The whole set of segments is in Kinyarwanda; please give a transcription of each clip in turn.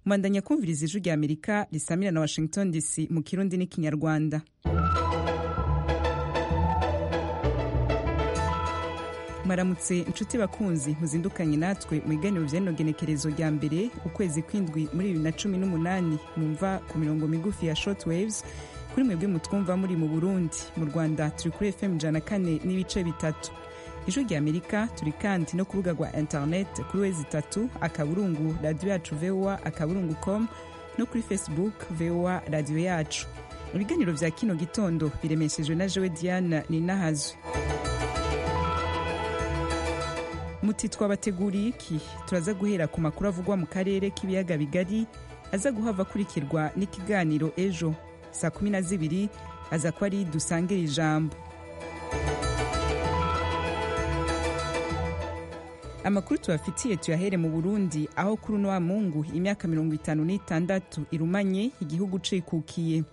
mwandanya kumviriza ijwi rya amerika risamira na washington dc mu kirundi n'ikinyarwanda mwaramutse inshuti bakunzi muzindukanye natwe mu iganiro vyanogenekerezo rya mbere ukwezi kw'indwi muri bibiri na cumi n'umunani mwumva ku mirongo migufi ya short waves kuri mwebwe mutwumva muri mu burundi mu rwanda turi kuri fm ijana kane n'ibice bitatu ijwi rya amerika turi kandi no kubuga rwa internet kuri wezi itatu akaburungu radiyo yacu voa akaburungu com no kuri facebook voa radiyo yacu ibiganiro vya kino gitondo biremeshejwe na jewe diana ninahazwe muti twabateguriye iki turaza guhera ku makuru avugwa mu karere k'ibiyaga bigari aza guhava akurikirwa n'ikiganiro ejo saa kumi na zibiri aza ko ari dusangire ijambo amakuru tubafitiye tuyahere mu burundi aho kuri uno wa mungu imyaka mirongo itanu n'itandatu irumanye igihugu cikukiye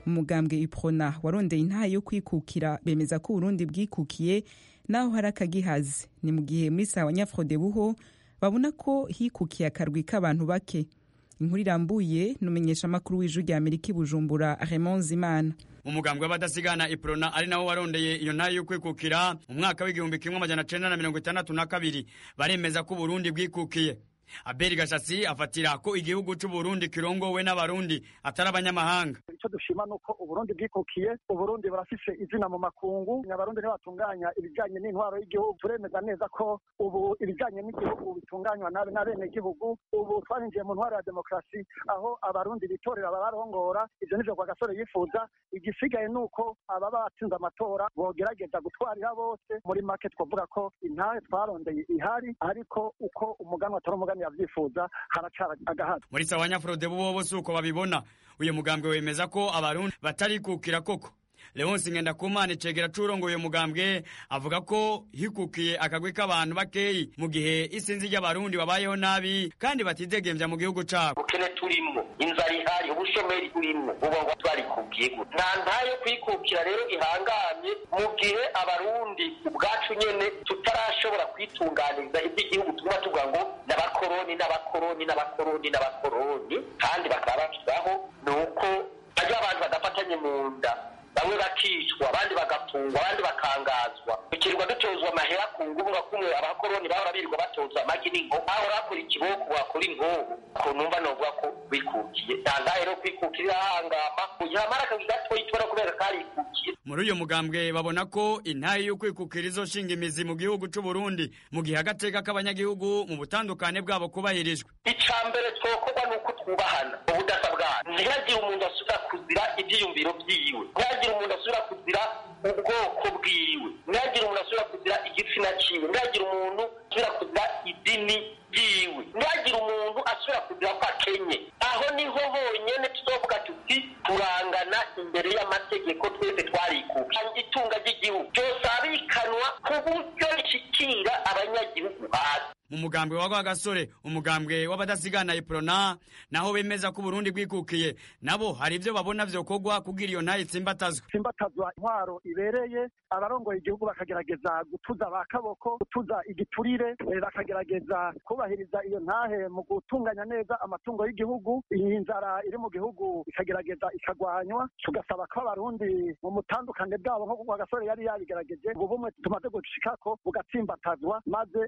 umugambwe iprona warondeye intaha yo kwikukira bemeza ko uburundi bwikukiye naho hari akagihazi ni mu gihe muri sawa nyafrode buho babona ko hikukiye akarwi k'abantu bake inkuru irambuye numenyesha amakuru w'ijwi rya amerika ibujumbura raymond zimana umugambwe w'abadasigana iprona ari nawo warondeye iyo ntayo yo kwikukira mu mwaka w'igihumbi kimwe amajana cenda na mirongo itandatu na kabiri baremeza ko uburundi bwikukiye aberi gashasi afatira ko igihugu c'uburundi kirongowe n'abarundi atari abanyamahanga icyo dushima ni uko uburundi bwikukiye uburundi burafise izina mu makungu abarundi ntibatunganya ibijyanye n'intwaro y'igihugu turemeza neza ko ubu ibijyanye n'igihugu bitunganywa nabi n'abenegihugu ubu twarinjiye mu ntwaro ya demokarasi aho abarundi bitorera abarongora ibyo nivyo kwa gasore yifuza igisigaye ni uko aba batsinze amatora bogerageza gutwarira bose muri make twavuga ko intahe twarondeye ihari ariko uko umuganwa atari umuganwa yavyifuza haracara agahato muri sawa nyafurode bo bose uko babibona uyu mugambwe wemeza ko abarundi batarikukira koko leonsi ngendakumana cegera curongo uyu mugambwe avuga ko hikukiye akagwi k'abantu bakeyi mu gihe isinzi ry'abarundi babayeho nabi kandi batidegemvya mu gihugu cabo ubukene turimwo inzara ihari ubushomeri burimwo uba twarikukiye gute nta ntayo kwikukira rero ihanganye mu gihe abarundi ubwacu nyene tutarashobora kwitunganiriza ivy'igihugu tuguma tuvuga ngo n'abakoroni n'abakoroni n'abakoroni n'abakoroni kandi bakaba bakibaho ni uko barya abantu badafatanye mu nda bamwe bakicwa abandi bagafungwa abandi bakangazwa tukirwa dutozwa amahera ku ngubwa kumwe abakoroni bahora birirwa batozwa amagi n'inkovu bahora bakora ikiboko bakora inkovu ku numva novuga ko bikukiye ntandahe rero kwikukira irahangama yamara akazi gatoyi tubona kubera karikukiye muri uyu mugambwe babona ko intayi y'ukwikukira izoshinga imizi mu gihugu c'uburundi mu gihe agateka k'abanyagihugu mu butandukane bwabo kubahirijwe ica mbere twokorwa ni uko twubahana ubudasa bwana ntihagire umuntu asubira kuzira ivyiyumviro vyiwe ntihagire umuntu asubira kuzira ubwoko bwiwe ntihagire umuntu asubira kuzira igitsina ciwe ntihagire umuntu asubira kuzira idini ryiwe ntihagire umuntu asubira kuzira ko akenye aho niho honyene tuzovuga tuti turangana imbere y'amategeko twese twarikuka itunga ry'igihugu ryose abikanwa ku buryo rishikira abanyagihugu hasi mu mugambwe wa gasore umugambwe w'abadasigana iprona naho bemeza ko uburundi bwikukiye nabo hari ivyo babona vyokorwa kugira iyo ntayo itsimbatazwa tsimbatazwa intwaro ibereye abarongoye igihugu bakagerageza gutuza ba kaboko gutuza igiturire bakagerageza kubahiriza iyo ntahe mu gutunganya neza amatungo y'igihugu iyi nzara iri mu gihugu ikagerageza ikagwanywa tugasaba ko abarundi mu mutandukane bwabo nko kwa gasore yari yabigerageje ubu bumwe tumaze gushikako bugatsimbatazwa maze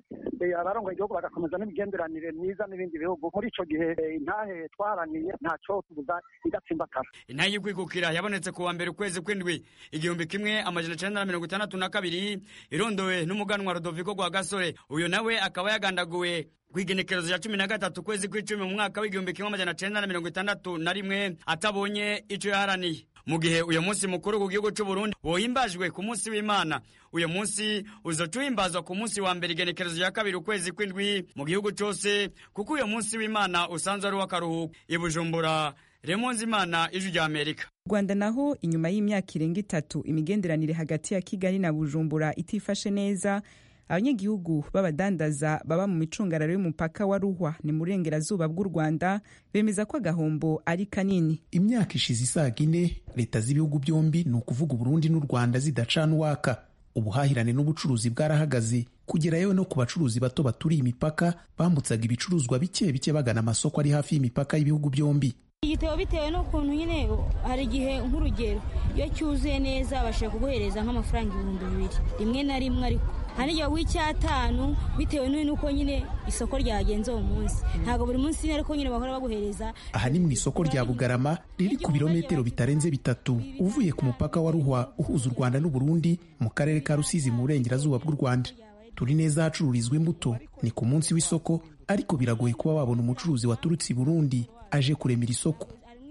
abarongoye ngo igihugu bagakomeza n'imigenderanire myiza n'ibindi bihugu muri ico gihe intahe twaraniye ntaco tubuza idatsimbatara intahe y'ukwikukira yabonetse ku wa mbere ukwezi kw'indwi igihumbi kimwe amajana icenda na mirongo itandatu na kabiri irondowe n'umuganwa rodoviko gwa gasore uyu nawe akaba yagandaguwe kwigenekerezo ya cumi na gatatu kwezi kw'icumi mu mwaka w'igihumbi kimwe amajana cenda na mirongo itandatu na rimwe atabonye ico yaharaniye mu gihe uyu munsi mukuru ku gihugu c'uburundi wohimbajwe ku munsi w'imana uyu munsi uzoca uhimbazwa ku munsi wa mbere igenekerezo ya kabiri ukwezi kw'indwi mu gihugu cose kuko uyu munsi w'imana usanzwe ari uw'akaruhuko ibujumbura remonze imana ijwi rya amerika rwanda naho inyuma y'imyaka irenga itatu imigenderanire hagati ya kigali na bujumbura itifashe neza abanyagihugu b'abadandaza baba mu micungararo y'umupaka wa ruhwa ni mu burengerazuba bw'u rwanda bemeza ko agahombo ari kanini imyaka ishize isaga ine leta z'ibihugu byombi ni ukuvuga uburundi n'u rwanda zidacana uwaka ubuhahirane n'ubucuruzi bwarahagaze kugera yewe no ku bacuruzi bato baturiye imipaka bambutsaga ibicuruzwa bike bike bagana amasoko ari hafi y'imipaka y'ibihugu byombi igitabo bitewe n'ukuntu nyine hari igihe nk'urugero iyo cyuzuye neza bashobora kuguhereza nk'amafaranga ibihumbi bibiri rimwe na rimwe ariko hari igihe w'icyatanu bitewe n'uko nyine isoko ryagenze uwo munsi ntabwo buri munsi nyine ariko nyine bahora baguhereza aha ni mu isoko rya bugarama riri ku birometero bitarenze bitatu uvuye ku mupaka wa ruhwa uhuza u rwanda n'uburundi mu karere ka rusizi mu burengerazuba bw'u rwanda turi neza ahacururizwa imbuto ni ku munsi w'isoko ariko biragoye kuba wabona umucuruzi waturutse i burundi aje kuremera isoko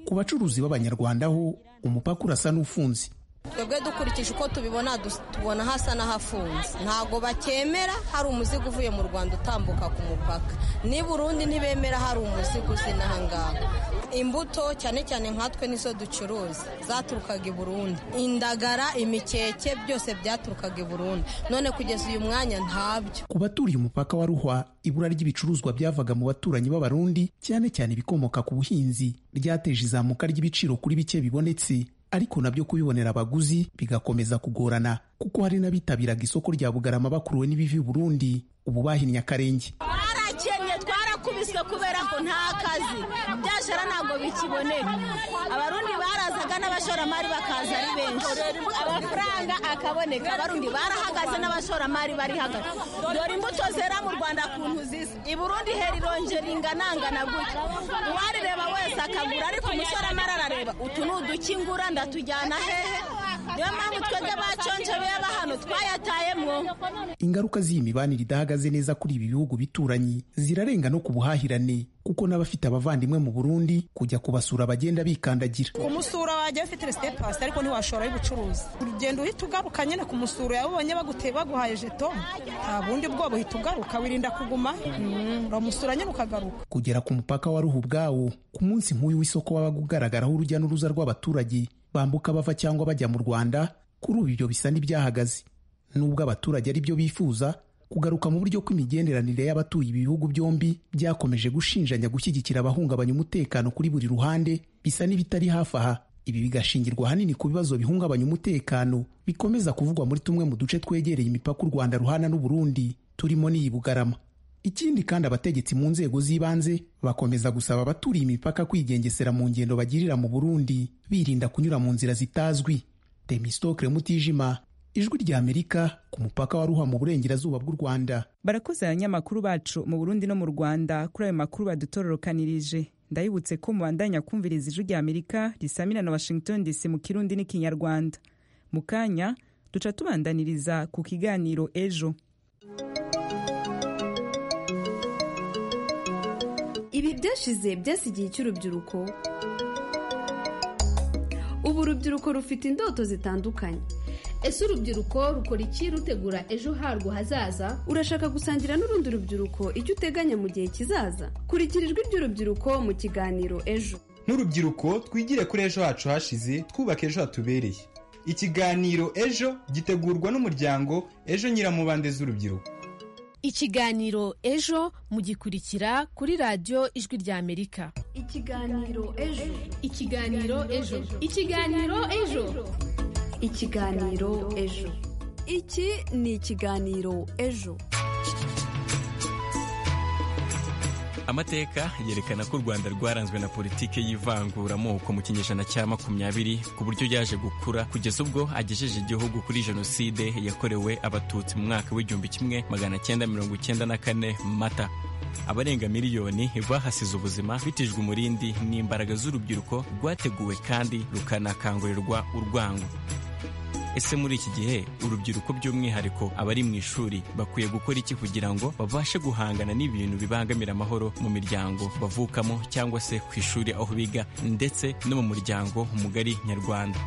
ku bacuruzi b'abanyarwanda ho umupaka urasa n'ufunze twebwe dukurikije uko tubibona tubona hasa n'ahafunze ntabwo bakemera hari umuzigo uvuye mu rwanda utambuka ku mupaka n'i burundi ntibemera hari umuzigo uzi n'aha ngaha imbuto cyane cyane nkatwe nizo ducuruza zaturukaga i burundi indagara imikeke byose byaturukaga i burundi none kugeza uyu mwanya ntabyo ku baturiye umupaka wa ruhwa ibura ry'ibicuruzwa byavaga mu baturanyi b'abarundi cyane cyane ibikomoka ku buhinzi ryateje izamuka ry'ibiciro kuri bike bibonetse ariko nabyo kubibonera abaguzi bigakomeza kugorana kuko hari n'abitabiraga isoko rya bugarama bakuruwe n'ibivi Burundi ubu bahinnye akarenge barakennye twarakubiswe kubera ko nta kazi byashara ntabwo bikiboneka abarundi barazaga n'abashoramari bakaza ari benshi amafaranga akaboneka abarundi barahagaze n'abashoramari bari hagati dore imbuto zera mu rwanda kuntu zisa i burundi hera ironje ringanangana gutya uwarireba wese akagura ariko umushoramari arareba utu ni udukingura ndatujyana hehe niyo mpamvu twebwe baconje beba hano twayatayemwo ingaruka z'iyi mibanire idahagaze neza kuri ibi bihugu bituranyi zirarenga no ku buhahirane kuko n'abafite abavandimwe mu Burundi kujya kubasura bagenda bikandagira kumusura wajya ufite resite pasi ariko ntiwashoraho ubucuruzi urugendo uhita ugaruka nyine ku musura yawe ubonye baguteye baguhaye jeto nta bundi bwoba uhita ugaruka wirinda kuguma uramusura nyine ukagaruka kugera ku mupaka wa ruhu ubwawo ku munsi nk'uyu w'isoko wabaga ugaragaraho urujya n'uruza rw'abaturage bambuka bava cyangwa bajya mu Rwanda kuri ubu ibyo bisa n'ibyahagaze nubwo abaturage ari byo bifuza kugaruka mu buryo kw'imigenderanire y'abatuye ibihugu byombi byakomeje gushinjanya gushyigikira abahungabanya umutekano kuri buri ruhande bisa n'ibitari hafi aha ibi bigashingirwa ahanini ku bibazo bihungabanya umutekano bikomeza kuvugwa muri tumwe mu duce twegereye imipaka u rwanda ruhana n'u Burundi turimo n'iyi bugarama ikindi kandi abategetsi mu nzego z'ibanze bakomeza gusaba abaturiye imipaka kwigengesera mu ngendo bagirira mu burundi birinda kunyura mu nzira zitazwi temistokre mutijima ijwi rya amerika ku mupaka wa ruha mu burengerazuba bw'u rwanda barakoze abanyamakuru bacu mu burundi no mu rwanda kuri ayo makuru badutororokanirije ndabibutse ko mubandanya kumviriza ijwi rya amerika risamira na washington dc mu kirundi n'ikinyarwanda mu kanya duca tubandaniriza ku kiganiro ejo ibi byashize byasigiye cy'urubyiruko ubu urubyiruko rufite indoto zitandukanye ese urubyiruko rukora iki rutegura ejo harwo hazaza urashaka gusangira n'urundi rubyiruko icyo uteganya mu gihe kizaza kurikira ijwi ry'urubyiruko mu kiganiro ejo n'urubyiruko twigire kuri ejo hacu hashize twubaka ejo hatubereye ikiganiro ejo gitegurwa n'umuryango ejo nyiramubande z'urubyiruko ikiganiro ejo mugikurikira kuri radiyo ijwi ry'amerika ikiganiro ejo ikiganiro ejo ikiganiro ejo ikiganiro ejo iki ni ikiganiro ejo amateka yerekana ko u rwanda rwaranzwe na politiki y'ivanguramoko mu kinyejana cya makumyabiri ku buryo yaje gukura kugeza ubwo agejeje igihugu kuri jenoside yakorewe abatutsi mu mwaka w'igihumbi kimwe magana cyenda mirongo icyenda na kane mata abarenga miliyoni bahasize ubuzima bitijwe umurindi n'imbaraga z'urubyiruko rwateguwe kandi rukanakangurirwa urwango ese muri iki gihe urubyiruko by'umwihariko abari mu ishuri bakwiye gukora iki kugira ngo babashe guhangana n'ibintu bibangamira amahoro mu miryango bavukamo cyangwa se ku ishuri aho biga ndetse no mu muryango mugari nyarwanda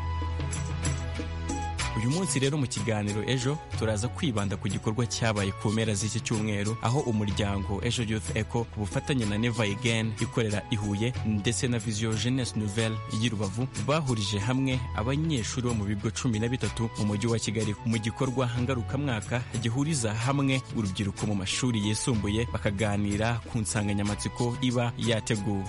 uyu munsi rero mu kiganiro ejo turaza kwibanda ku gikorwa cyabaye ku mpera z'iki cyumweru aho umuryango ejo youth eco ku bufatanye na neva again ikorera i huye ndetse na vision jeunesse nouvelle y'i rubavu bahurije hamwe abanyeshuri bo mu bigo cumi na bitatu mu mujyi wa kigali mu gikorwa ngarukamwaka gihuriza hamwe urubyiruko mu mashuri yisumbuye bakaganira ku nsanganyamatsiko iba yateguwe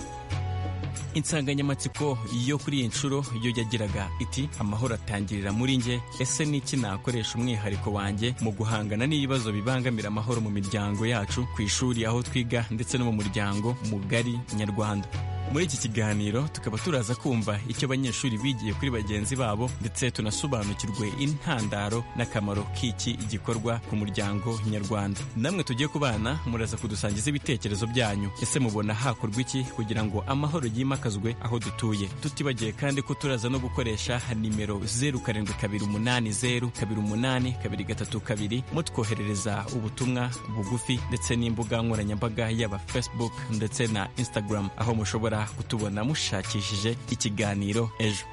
insanganyamatsiko yo kuri iyi nshuro yo yagiraga iti amahoro atangirira muri nge ese ni iki nakoresha umwihariko wanjye mu guhangana n'ibibazo bibangamira amahoro mu miryango yacu ku ishuri aho twiga ndetse no mu muryango mugari nyarwanda muri iki kiganiro tukaba turaza kumva icyo abanyeshuri bigiye kuri bagenzi babo ndetse tunasobanukirwe intandaro n'akamaro k'iki igikorwa ku muryango nyarwanda namwe tugiye ku bana muraza kudusangiza ibitekerezo byanyu ese mubona hakorwa iki kugira ngo amahoro yimakazwe aho dutuye tutibagiye kandi ko turaza no gukoresha nimero zeru karindwi kabiri umunani zeru kabiri umunani kabiri gatatu kabiri mutwoherereza ubutumwa bugufi ndetse n'imbuga nkoranyambaga yaba facebook ndetse na instagram aho mushobora kutubona mushakishije ikiganiro ejo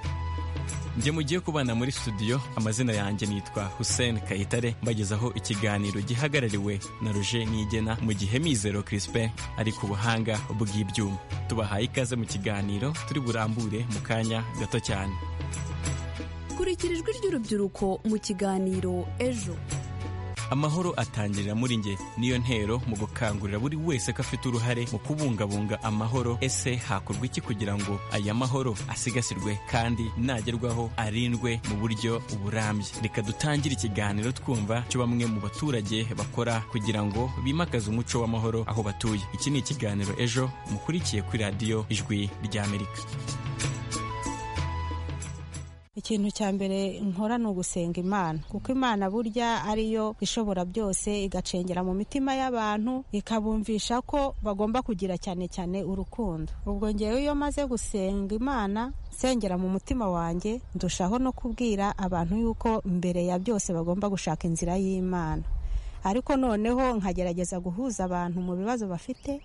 njye mugiye kubana muri studio amazina yanjye nitwa Hussein Kayitare mbagezaho ikiganiro gihagarariwe na Roger Niyigena mu gihe Mizero Crispin ari ku buhanga bw'ibyuma tubahaye ikaze mu kiganiro turi burambure mu kanya gato cyane kurikira ijwi ry'urubyiruko mu kiganiro ejo amahoro atangirira muri nge niyo ntero mu gukangurira buri wese ko afite uruhare mu kubungabunga amahoro ese hakorwa iki kugira ngo aya mahoro asigasirwe kandi nagerwaho arindwe mu buryo burambye reka dutangire ikiganiro twumva cyo bamwe mu baturage bakora kugira ngo bimakaze umuco w'amahoro aho batuye iki ni ikiganiro ejo mukurikiye kuri radiyo ijwi ry'amerika ikintu cya mbere nkora ni ugusenga imana kuko imana burya ariyo ishobora byose igacengera mu mitima y'abantu ikabumvisha ko bagomba kugira cyane cyane urukundo ubwo ngewe iyo maze gusenga imana nsengera mu mutima wanjye ndushaho no kubwira abantu yuko mbere ya byose bagomba gushaka inzira y'imana ariko noneho nkagerageza guhuza abantu mu bibazo bafite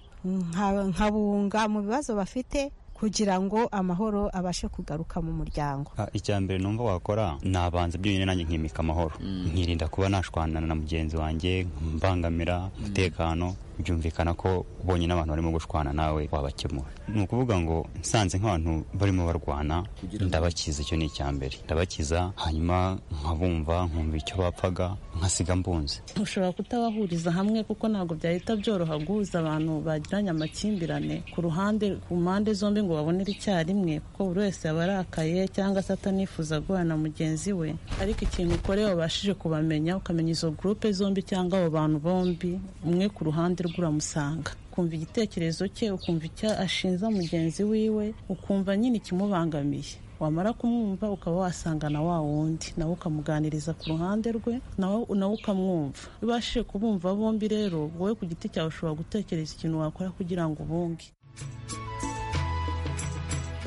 nkabunga mu bibazo bafite kugira ngo amahoro abashe kugaruka mu muryango icya mbere numva wakora nabanza byonyine nanjye nkimika amahoro nkirinda kuba nashwanana na mugenzi wanjye mbangamira umutekano byumvikana ko ubonye n'abantu barimo gushwana nawe wabakemura ni ukuvuga ngo nsanze nk'abantu barimo barwana ndabakiza icyo ni icya mbere ndabakiza hanyuma nkabumva nkumva icyo bapfaga nkasiga mbunze ushobora kutabahuriza hamwe kuko ntabwo byahita byoroha guhuza abantu bagiranye amakimbirane ku ruhande ku mpande zombi ngo babonere icyarimwe kuko buri wese aba arakaye cyangwa se atanifuza guhura na mugenzi we ariko ikintu ukoreye wabashije kubamenya ukamenya izo gurupe zombi cyangwa abo bantu bombi umwe ku ruhande rwe uramusanga ukumva igitekerezo cye ukumva icyo ashinza mugenzi wiwe ukumva nyine ikimubangamiye wamara kumwumva ukaba wasanga na wa wundi nawe ukamuganiriza ku ruhande rwe nawe ukamwumva iyo ubashije kubumva bombi rero wowe ku giti cyawe ushobora gutekereza ikintu wakora kugira ngo ubunge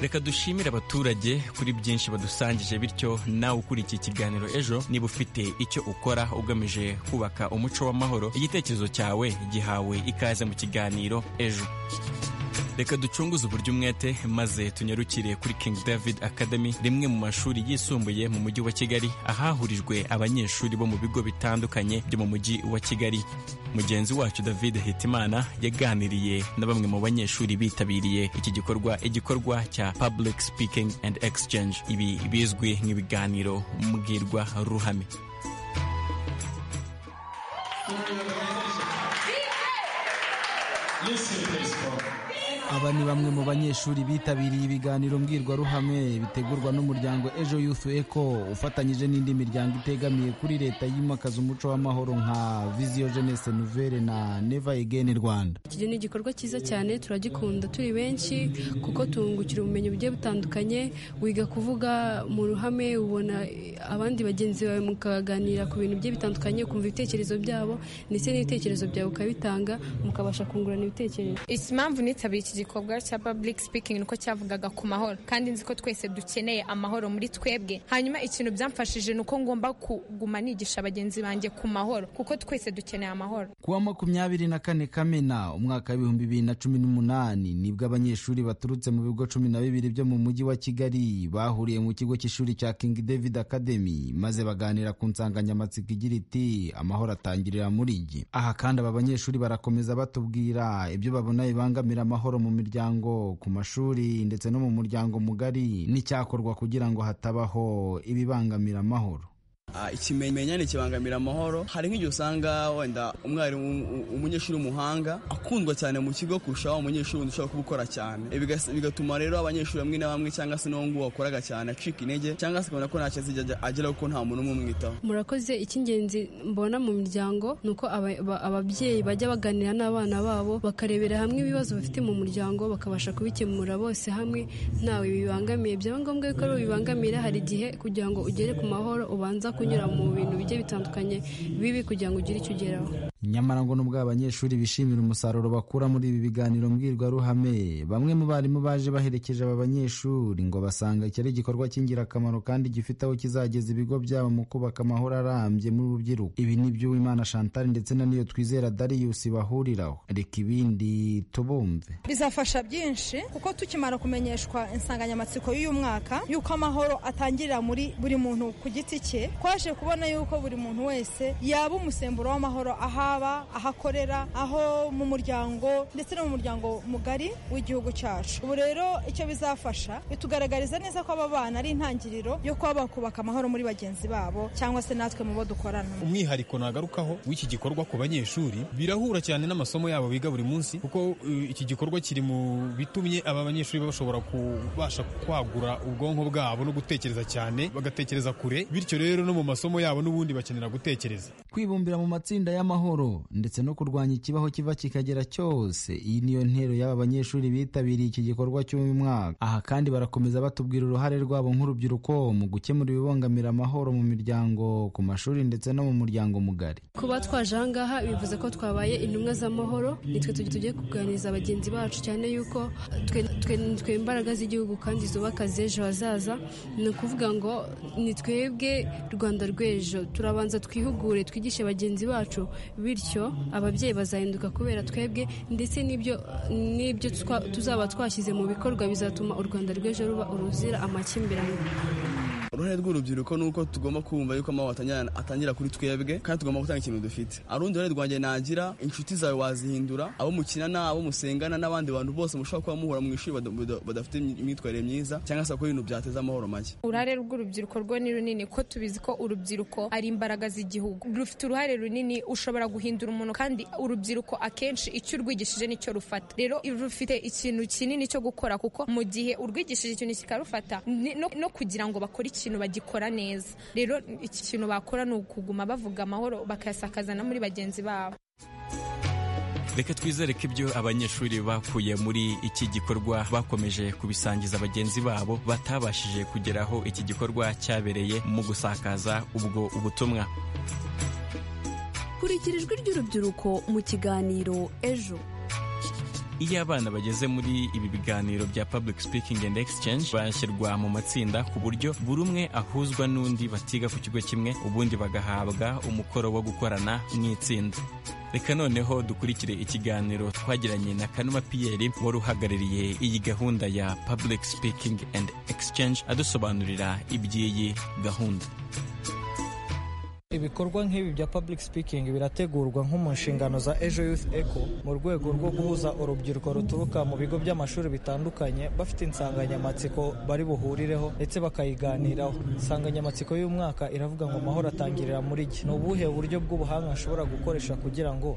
reka dushimire abaturage kuri byinshi badusangije bityo nawe ukurikiye ikiganiro ejo niba ufite icyo ukora ugamije kubaka umuco w'amahoro igitekerezo cyawe gihawe ikaze mu kiganiro ejo reka ducunguze uburyo umwete maze tunyarukire kuri King David Academy rimwe mu mashuri yisumbuye mu mujyi wa Kigali ahahurijwe abanyeshuri bo mu bigo bitandukanye byo mu mujyi wa Kigali mugenzi wacu David Hitimana yaganiriye na bamwe mu banyeshuri bitabiriye iki gikorwa igikorwa cya Public Speaking and Exchange ibi bizwi nk'ibiganiro mbwirwa ruhame aba ni bamwe mu banyeshuri bitabiriye ibiganiro mbwirwaruhame bitegurwa n'umuryango ejo youth eco ufatanyije n'indi miryango itegamiye kuri leta yimakaza umuco w'amahoro nka visiyo jeunesse nouvelle na neva egeni rwanda iki ni igikorwa cyiza cyane turagikunda turi benshi kuko tungukira ubumenyi bugiye butandukanye wiga kuvuga mu ruhame ubona abandi bagenzi bawe mukaganira ku bintu bigiye bitandukanye ukumva ibitekerezo byabo ndetse n'ibitekerezo byawe ukabitanga mukabasha kungurana ibitekerezo impamvu nitabiriye igikorwa cya public speaking niko cyavugaga ku mahoro kandi nzi ko twese dukeneye amahoro muri twebwe hanyuma ikintu byamfashije ni uko ngomba kuguma nigisha bagenzi banjye ku mahoro kuko twese dukeneye amahoro kuwa makumyabiri na kane kamena umwaka w'ibihumbi bibiri na cumi n'umunani nibwo abanyeshuri baturutse mu bigo cumi na bibiri byo mu mujyi wa kigali bahuriye mu kigo cy'ishuri cya king david academy maze baganira ku nsanganyamatsiko igira iti amahoro atangirira muri njye aha kandi aba banyeshuri barakomeza batubwira ibyo babona bibangamira amahoro mu miryango ku mashuri ndetse no mu muryango mugari n'icyakorwa kugira ngo hatabaho ibibangamira amahoro ikimenyane kibangamira amahoro hari nk'igihe usanga wenda umwarimu umunyeshuri w'umuhanga akundwa cyane mu kigo kurushaho umunyeshuri wundi ushobora gukora cyane Bigas- bigatuma rero abanyeshuri bamwe na bamwe cyangwa se n'uwo nguwo wakoraga cyane acika intege cyangwa se ukabona ko ntacyo azijya ajya- ageraho kuko nta muntu n'umwe umwitaho murakoze icy'ingenzi mbona mu miryango ni uko aba- ba- ababyeyi bajya baganira n'abana babo bakarebera hamwe ibibazo bafite mu muryango bakabasha kubikemura bose hamwe ntawe bibangamiye byaba ngombwa yuko ari bibangamira hari igihe kugira ngo ugere ku mahoro ubanza kunyura mu bintu bigiye bitandukanye bibi kugira ngo ugire icyo ugeraho nyamara ngo nubwo abanyeshuri bishimira umusaruro bakura muri ibi biganiro mbwirwaruhame bamwe mu barimu baje baherekeje aba banyeshuri ngo basanga iki ari igikorwa cy'ingirakamaro kandi gifite aho kizageza ibigo byabo mu kubaka amahoro arambye mu rubyiruko ibi ni byo Uwimana Chantal ndetse na niyo twizera Darius bahuriraho reka ibindi tubumve bizafasha byinshi kuko tukimara kumenyeshwa insanganyamatsiko y'uyu mwaka y'uko amahoro atangirira muri buri muntu ku giti cye twaje kubona y'uko buri muntu wese yaba umusemburo w'amahoro ahaba aho akorera aho mu muryango ndetse no mu muryango mugari w'igihugu cyacu ubu rero icyo bizafasha bitugaragariza neza ko aba bana ari intangiriro yo kuba bakubaka amahoro muri bagenzi babo cyangwa se natwe mu bo dukorana umwihariko nagarukaho w'iki gikorwa ku banyeshuri birahura cyane n'amasomo yabo biga buri munsi kuko uh, iki gikorwa kiri mu bitumye aba banyeshuri bashobora kubasha kwagura ubwonko bwabo no gutekereza cyane bagatekereza kure bityo rero no mu masomo yabo n'ubundi bakenera gutekereza kwibumbira mu matsinda y'amahoro ndetse no kurwanya ikibaho kiva kikagera cyose iyi niyo ntero y'aba banyeshuri bitabiriye iki gikorwa cy'uyu mwaka aha kandi barakomeza batubwira uruhare rwabo nk'urubyiruko mu gukemura ibibangamira amahoro mu miryango ku mashuri ndetse no mu muryango mugari kuba twaje ahangaha bivuze ko twabaye intumwa z'amahoro nitwe tujya tugiye kuganiriza bagenzi bacu cyane yuko twe twe- nitwe imbaraga z'igihugu kandi zubaka z'ejo hazaza ni ukuvuga ngo ni twebwe rwanda rw'ejo turabanza twihugure twigishe bagenzi bacu bityo ababyeyi bazahinduka kubera twebwe ndetse n'ibyo n'ibyo twa- tuzaba twashyize mu bikorwa bizatuma u rwanda rw'ejo ruba uruzira amakimbirane uruhare rw'urubyiruko ni uko tugomba kumva yuko amahoro atangira- atangira kuri twebwe kandi tugomba gutanga ikintu dufite arundi ruhare rwanjye nagira inshuti zawe wazihindura abo mukinana abo musengana n'abandi bantu bose mushobora kuba muhura mu ishuri bada- bada- badafite imyitwarire myiza cyangwa se bakora ibintu byateza amahoro make uruhare rw'urubyiruko rwo ni runini ko tubizi ko urubyiruko ari imbaraga z'igihugu rufite uruhare runini ushobora guhindura umuntu kandi urubyiruko akenshi icyo urwigishije nicyo rufata rero rufite ikintu kinini cyo gukora kuko mu gihe urwigishije ikintu kikarufata ni- no, no kugira ngo bakore ikintu bagikora neza rero iki kintu bakora ni ukuguma bavuga amahoro bakayasakaza na muri bagenzi babo reka twizere ko ibyo abanyeshuri bakuye muri iki gikorwa bakomeje kubisangiza bagenzi babo batabashije kugeraho iki gikorwa cyabereye mu gusakaza ubwo ubutumwa kurikira ijwi ry'urubyiruko mu kiganiro ejo iyo abana bageze muri ibi biganiro bya public speaking and exchange bashyirwa mu matsinda ku buryo buri umwe ahuzwa n'undi batiga ku kigo kimwe ubundi bagahabwa umukoro wo gukorana mu itsinda reka noneho dukurikire ikiganiro twagiranye na kanuma piyeri wari uhagarariye iyi gahunda ya public speaking and exchange adusobanurira iby'iyi gahunda ibikorwa nk'ibi bya public speaking birategurwa nko mu nshingano za ejo youth eco mu rwego rwo guhuza urubyiruko ruturuka mu bigo by'amashuri bitandukanye bafite insanganyamatsiko bari buhurireho ndetse bakayiganiraho insanganyamatsiko y'umwaka iravuga ngo amahoro atangirira muri iki ni ubuhe buryo bw'ubuhanga nshobora gukoresha kugira ngo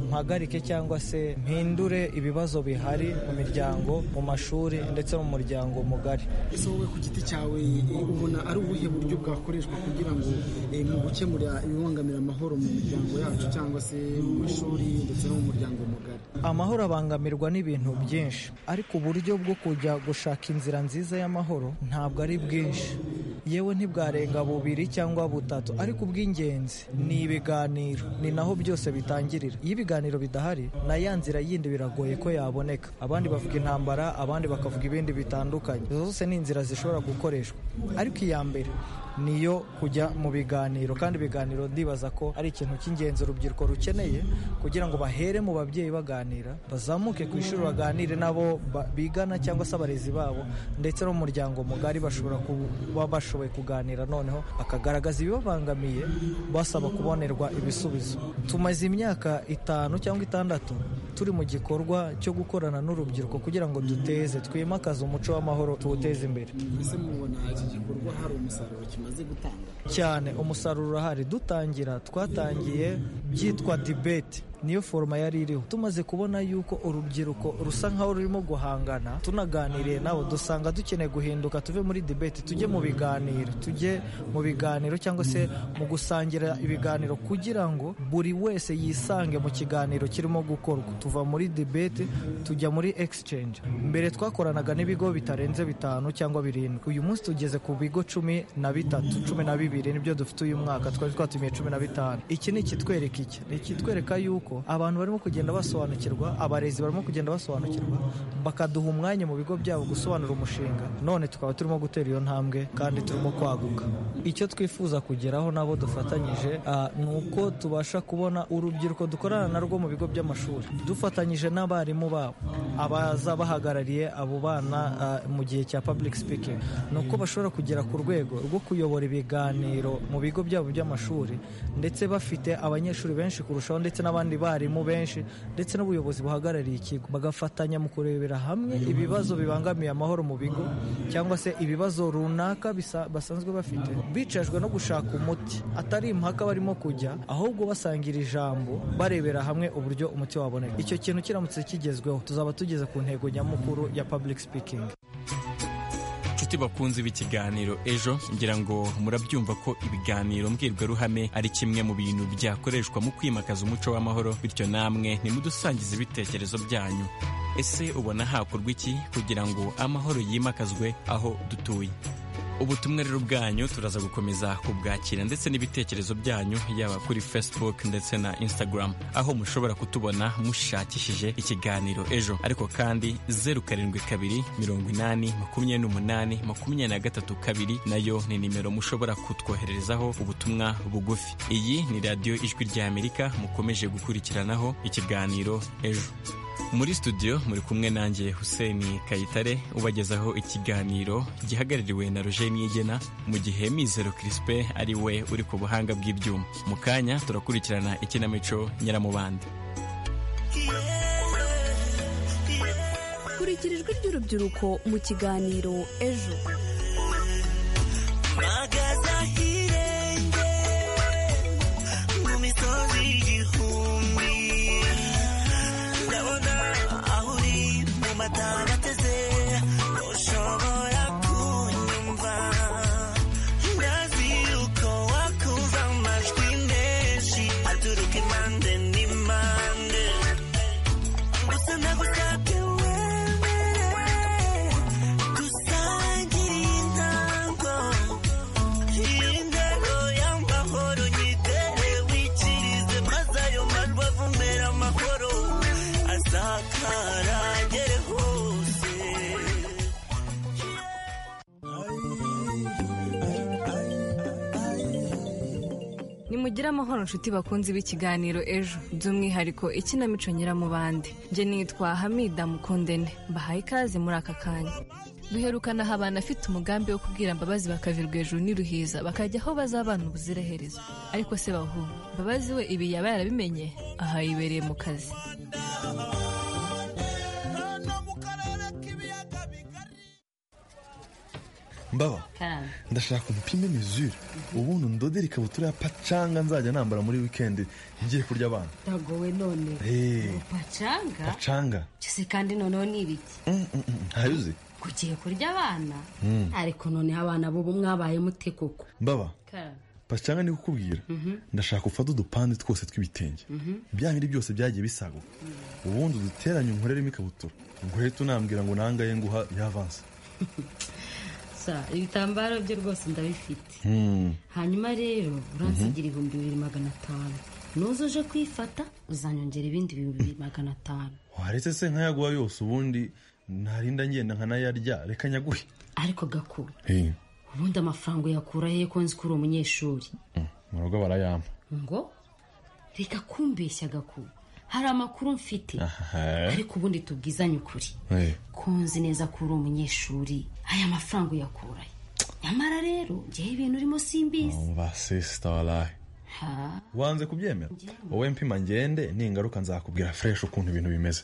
mpagarike cyangwa se mpindure ibibazo bihari mu miryango mu mashuri ndetse no mu muryango mugari ese wowe ku giti cyawe eh, ubona ari ubuhe buryo bwakoreshwa kugira ngo eh, mu gukemura ibibangamira amahoro mu miryango yacu cyangwa se mu mashuri ndetse no mu muryango mugari amahoro abangamirwa n'ibintu byinshi ariko uburyo bwo kujya gushaka inzira nziza y'amahoro ntabwo ari bwinshi yewe ntibwarenga bubiri cyangwa butatu ariko ubw'ingenzi ni ibiganiro ni naho byose bitangirira iyo ibiganiro bidahari na ya nzira yindi biragoye ko yaboneka abandi bavuga intambara abandi bakavuga ibindi bitandukanye izo zose ni inzira zishobora gukoreshwa ariko iya mbere niyo kujya mu biganiro kandi ibiganiro ndibaza ko ari ikintu cy'ingenzi urubyiruko rukeneye kugira ngo bahere mu babyeyi baganira bazamuke ku ishuri baganire n'abo ba- bigana cyangwa se abarezi babo ndetse no mu muryango mugari bashobora kuba bashoboye kuganira noneho bakagaragaza ibibabangamiye basaba kubonerwa ibisubizo tumaze imyaka itanu cyangwa itandatu turi mu gikorwa cyo gukorana n'urubyiruko kugira ngo duteze twimakaze umuco w'amahoro tuwuteze imbere mbese mubona iki gikorwa hari umusaruro kimaze bimaze gutanga cyane umusaruro urahari dutangira twatangiye byitwa dibeti niyo foroma yari iriho tumaze kubona yuko urubyiruko rusa nkaho rurimo guhangana tunaganiriye nabo dusanga dukeneye guhinduka tuve muri dibeti tujye mu biganiro tujye mu biganiro cyangwa se mu gusangira ibiganiro kugira ngo buri wese yisange mu kiganiro kirimo gukorwa tuva muri dibeti tujya muri exchange mbere twakoranaga n'ibigo bitarenze bitanu cyangwa birindwi uyu munsi tugeze ku bigo cumi na bitatu cumi na bibiri nibyo dufite uyu mwaka twari twatumiye cumi na bitanu iki ni ikitwereka iki ni ikitwereka yuko abantu barimo kugenda basobanukirwa abarezi barimo kugenda basobanukirwa bakaduha umwanya mu bigo byabo gusobanura umushinga none tukaba turimo gutera iyo ntambwe kandi turimo kwaguka icyo twifuza kugeraho nabo dufatanyije ah, ni uko tubasha kubona urubyiruko dukorana narwo mu bigo by'amashuri dufatanyije n'abarimu babo abaza bahagarariye abo bana ah, mu gihe cya public speaking ni uko bashobora kugera ku rwego rwo kuyobora ibiganiro mu bigo byabo by'amashuri ndetse bafite abanyeshuri benshi kurushaho ndetse n'abandi barimu benshi ndetse n'ubuyobozi buhagarariye ikigo bagafatanya mu kurebera hamwe ibibazo bibangamiye amahoro mu bigo cyangwa se ibibazo runaka bisa- basanzwe bafite bicajwe no gushaka umuti atari impaka barimo kujya ahubwo basangira ijambo barebera hamwe uburyo umuti waboneka icyo kintu kiramutse kigezweho tuzaba tugeze ku ntego nyamukuru ya public speaking inshuti bakunze b'ikiganiro ejo ngira ngo murabyumva ko ibiganiro mbwirwaruhame ari kimwe mu bintu byakoreshwa mu kwimakaza umuco w'amahoro bityo namwe ntimudusangize ibitekerezo byanyu ese ubona hakorwa iki kugira ngo amahoro yimakazwe aho dutuye ubutumwa rero bwanyu turaza gukomeza kubwakira ndetse n'ibitekerezo byanyu yaba kuri facebook ndetse na instagram aho mushobora kutubona mushakishije ikiganiro ejo ariko kandi zeru karindwi kabiri mirongo inani makumyabiri n'umunani makumyabiri na gatatu kabiri nayo ni nimero mushobora kutwohererezaho ubutumwa bugufi iyi ni radiyo ijwi ry'amerika mukomeje gukurikiranaho ikiganiro ejo muri studio muri kumwe nanjye hussein kayitare ubagezaho ikiganiro gihagarariwe na roger niyigena mu gihe mizero crispe ari we uri ku buhanga bw'ibyuma mu kanya turakurikirana ikinamico nyiramubande kurikira ijwi ry'urubyiruko mu kiganiro ejo mpagaze ahirengeye mu misozi igihumbi ndabona aho uri mu matama ateze ntushobora kunyumva ndazi yuko wakumva amajwi menshi aturuka impande n'impande gusa nagusabye wewe dusangire intango Indero y'amahoro nyitere wikirize maze ayo mabavu mbere amahoro asakara ngere hose nimugire amahoro nshuti bakunzi b'ikiganiro ejo by'umwihariko ikinamico nyiramubande njye nitwa hamida mukundene mbahaye ikaze muri aka kanya duherukanaho abantu afite umugambi wo kubwira mbabazi bakavirwa hejuru n'iruhiza bakajya aho bazabana ubuziraherezo ariko se bahu mbabazi we ibi yaba yarabimenye aha yibereye mu kazi mbaba ndashaka umupime mizure ubundi ndodere ikabutura ya pacanga nzajya nambara muri wikendi ngiye kurya abana Dagowe none Hey. pacanga pacanga cyose kandi noneho ni ibiki ntayo uzi kugiye kurya abana Mm. ariko noneho abana b'ubu mwabaye mute koko mbaba pacanga ni kukubwira ndashaka ufate udupande twose tw'ibitenge bya bindi byose byagiye bisaguka ubundi uduteranye unkoreremo ikabutura nguhita unambwira ngo nangaye nguha yavanse sa ibitambaro byo rwose ndabifite Mm. hanyuma rero uransigira ibihumbi bibiri magana atanu nuza uje kwifata uzanyongera ibindi bihumbi bibiri magana atanu waretse se nkayaguha yose ubundi narinda ngenda nkanayarya reka nyaguhe ariko gakuru Hey, ubundi amafaranga uyakura hehe ko nzi ko uri umunyeshuri mu rugo barayampa ngo reka kumbeshya gakuru hari amakuru mfite ariko ubundi tubwizanye ukuri Hey. ko nzi neza ko uri umunyeshuri aya mafaranga uyakurahe nyamara rero ngewe ibintu urimo simbizi basisita waraye ha wanze kubyemera wowe mpima ngende n'ingaruka nzakubwira fureshi ukuntu ibintu bimeze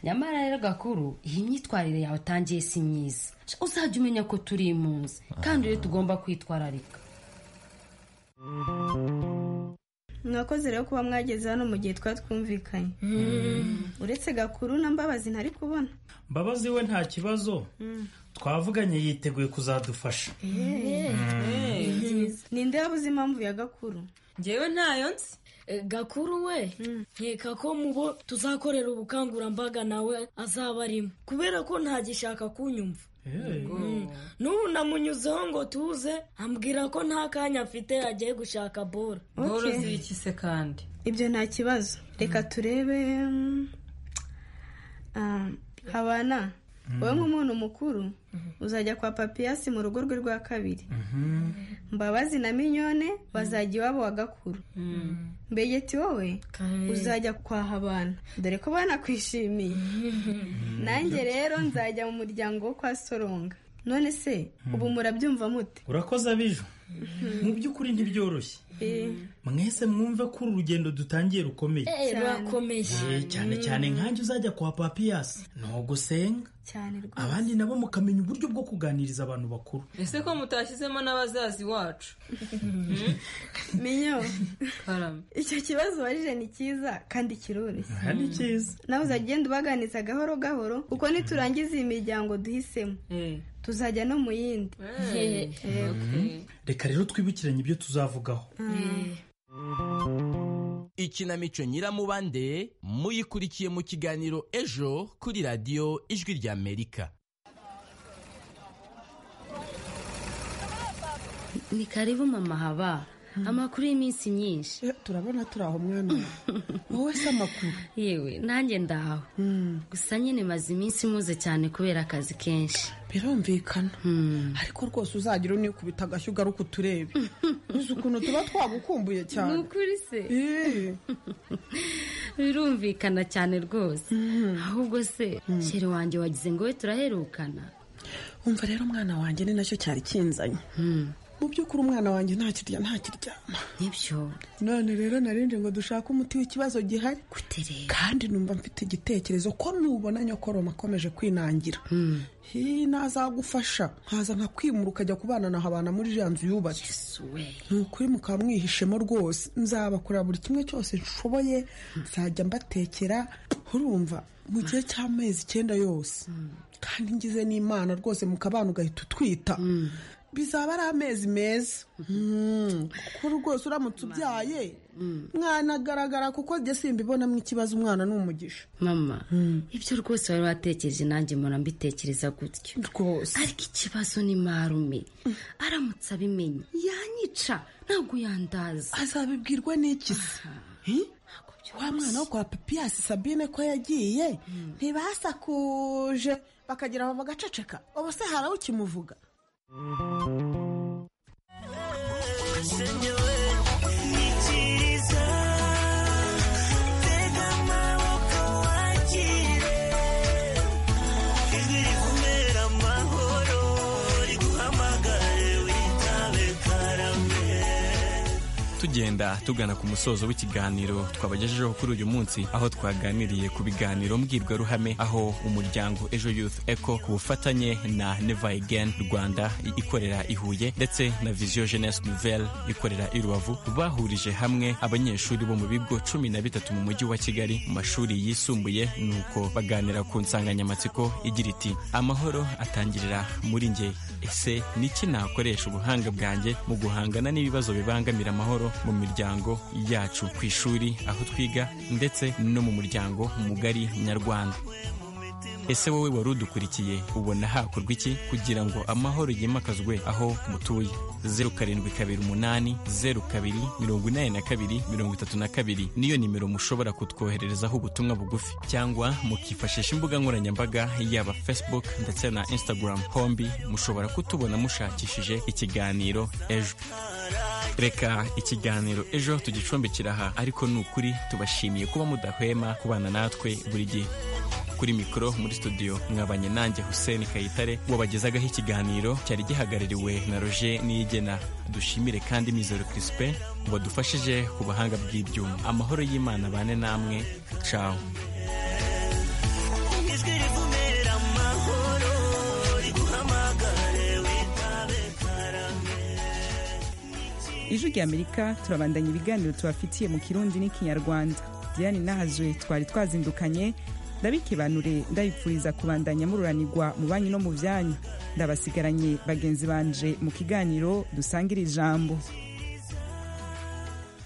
nyamara rero gakuru iyi myitwarire yawe utangiye si myiza uzajya umenya ko turi impunzi kandi rero tugomba kwitwararika mwakoze rero kuba mwageze hano mu gihe twari twumvikanye uretse gakuru na mbabazi ntari kubona mbabazi we nta kibazo twavuganye yiteguye kuzadufasha ninde wabuze impamvu ya gakuru ngewe ntayo nsi gakuru we nkeka ko mubo tuzakorera ubukangurambaga nawe azaba arimo kubera ko ntagishaka kunyumva Mm. n'ubu namunyuzeho ngo tuze ambwira ko nta kanya afite agiye gushaka bora Boro ziri iki se kandi ibyo nta kibazo reka turebe mm, ah, habana wowe nk'umuntu mukuru uzajya kwa papiyasi mu rugo rwe rwa kabiri mbabazi na minyone bazajya iwabo wa gakuru mbegeti wowe uzajya kwa habana dore ko banakwishimiye nanjye rero nzajya mu muryango wo kwa soronga none se ubu murabyumva mute urakoze abijo mu by'ukuri ntibyoroshye mwese mwumve ko uru rugendo dutangiye rukomeye Eh, rurakomeye Eh, cyane cyane nkanjye uzajya kwa papiyasi ntugusenga cyane rwose abandi nabo mukamenya uburyo bwo kuganiriza abantu bakuru ese ko mutashyizemo n'abazazi wacu minyo karame icyo kibazo warije ni cyiza kandi kiroroshye Aha ni cyiza nawe uzajya ugenda ubaganiza gahoro gahoro kuko niturangiza iyi miryango duhisemo tuzajya no mu yindi Eh, Eh, Mhm. reka rero twibukiranye ibyo tuzavugaho ikinamico nyiramubande muyikurikiye mu kiganiro ejo kuri radiyo ijwi ry'amerika ni karibu mama haba amakuru y'iminsi myinshi turabona turi aho mwana wowe se amakuru yewe nanjye ndahawe gusa nyine maze iminsi muze cyane kubera akazi kenshi birumvikana ariko rwose uzagira unikubita agashyi ugaruke uturebe uzi ukuntu tuba twagukumbuye cyane Ni ukuri se birumvikana cyane rwose ahubwo se shere wanjye wagize ngo we turaherukana wumva rero umwana wanjye ni nacyo cyari kinzanye mu by'ukuri umwana wanjye ntakirya ntakiryama nibyo none rero narindi ngo dushake umuti w'ikibazo gihari kandi numva mfite igitekerezo ko nubona nyokoroma akomeje kwinangira hi nazagufasha nkaza nkakwimura ukajya kubana na habana muri iriya nzu yubatse ni ukuri mukaba mwihishemo rwose nzabakora buri kimwe cyose nshoboye nzajya mbatekera urumva mu gihe cy'amezi icyenda yose kandi ngize n'imana rwose mukabana ugahita utwita bizaba ari amezi meza Mm, kuko rwose uramutse ubyaye mwanagaragara kuko njye simbibonamo ikibazo umwana ni umugisha mama ibyo rwose wari watekereje nanjye mpora mbitekereza gutyo rwose ariko ikibazo ni marume aramutse abimenye yanyica ntabwo yandaza azabibwirwa n'iki se wa mwana wo kwa papiyasi sabine ko yagiye ntibasakuje bakagira ngo bagaceceka ubu se hari ukimuvuga ikiriza tega amaboko wakire ijwi rivumera amahoro riguhamagare witabe karame tugenda tugana ku musozo w'ikiganiro twabagejejeho kuri uyu munsi aho twaganiriye ku biganiro mbwirwaruhame aho umuryango ejo youth eco ku bufatanye na neva again rwanda i- ikorera i huye ndetse na vision jeunesse nouvelle ikorera i rubavu bahurije hamwe abanyeshuri bo mu bigo cumi na bitatu mu mujyi wa kigali mu mashuri yisumbuye nuko baganira ku nsanganyamatsiko igira iti amahoro atangirira muri nge ese niki nakoresha ubuhanga bwanjye mu guhangana n'ibibazo bibangamira amahoro mu miryango yacu ku ishuri aho twiga ndetse no mu muryango mugari nyarwanda ese wowe wari udukurikiye ubona hakorwa iki kugira ngo amahoro yimakazwe aho mutuye zeru karindwi kabiri umunani zeru kabiri mirongo inani na kabiri mirongo itatu na kabiri niyo nimero mushobora kutwohererezaho ubutumwa bugufi cyangwa mukifashisha imbuga nkoranyambaga yaba facebook ndetse na instagram hombi mushobora kutubona mushakishije ikiganiro ejo reka ikiganiro ejo tugicumbikira aha ariko ni ukuri tubashimiye kuba mudahwema kubana natwe buri gihe kuri mikoro muri studio mwabanye nanjye hussein kayitare wabagezagaho ikiganiro cyari gihagarariwe na roger niyigena dushimire kandi mizero crispin wadufashije ku buhanga bw'ibyuma amahoro y'imana bane namwe cawo ijwi ry'amerika turabandanya ibiganiro tubafitiye mu kirundi n'ikinyarwanda diane nahazwe twari twazindukanye ndabikibanure ndabipfuriza kubandanya mururanirwa mu banki no mu byanyu ndabasigaranye bagenzi banje mu kiganiro dusangire ijambo